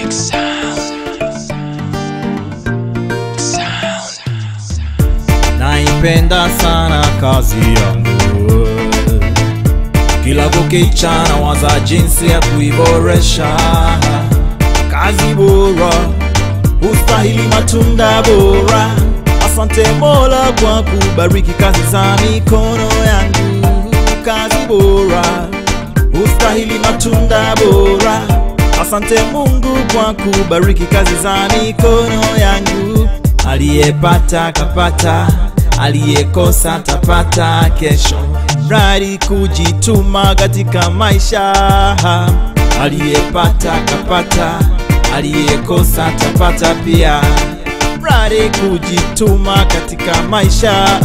naipenda sana kazi yangu kila kukicha na waza jinsi ya kuiboresha kazi bora ustahili matunda bora asante mola kwa kubariki kazi za mikono yangu kazi bora ustahili matunda bora asante mungu kwa kubariki kazi za mikono yangu aliyepata kapata aliyekosa tapata kesho mradi kujituma katika maisha aliyepata kapata aliyekosa tapata pia mradi kujituma katika maisha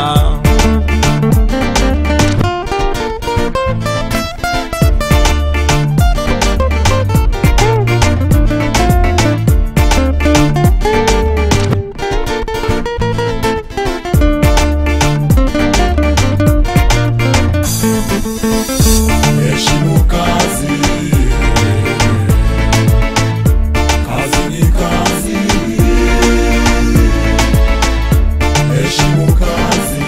Heshimu kazi, kazi ni kazi. Heshimu kazi,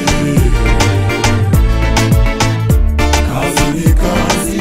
kazi ni kazi.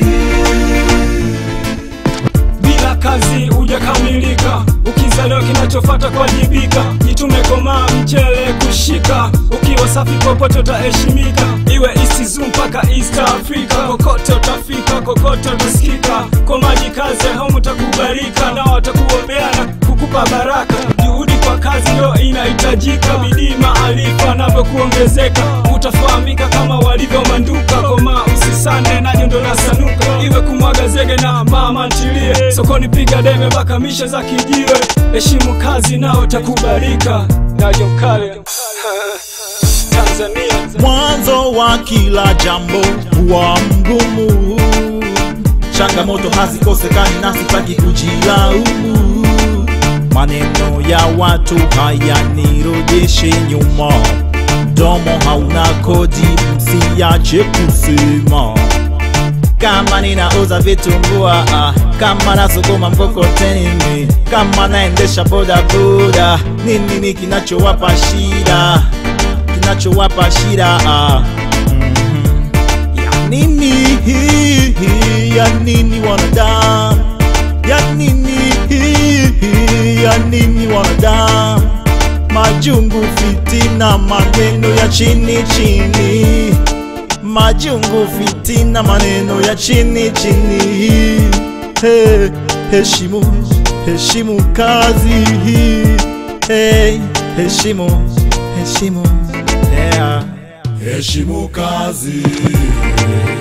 bila kazi hujakamilika ukizaliwa kinachofata kuwajibika jitume komaa mchele kushika ukiwa safi popote utaheshimika iwe isizu mpaka east africa kokote utafika kokote utasikika kwa maji kazi home utakubalika na watakuombea na kukupa baraka juhudi kwa kazi ndio inahitajika bidii maarifa navyokuongezeka utafahamika kama walivyo manduka koma usisane najo ndo nasanuka iwe kumwaga zege na mama ntilie sokoni piga debe mpaka mishe za kijiwe heshimu kazi nao takubalika najo mkale tanzania mwanzo wa kila jambo huwa mgumu changamoto hazikosekani na sitaki kujilaumu maneno ya watu hayanirejeshe nyuma mdomo hauna kodi msiache kusema kama ninauza vitumbua ah, kama nasukuma mkokoteni mi kama naendesha bodaboda nini ni kinachowapa shida kinachowapa shida ah. Mhm. ya nini ya nini wanadamu ya nini ya nini wanadamu majungu fitina maneno ya chini chini majungu fitina maneno ya chini chini hey, heshimu heshimu kazi hey, heshimu heshimu yeah. Heshimu kazi,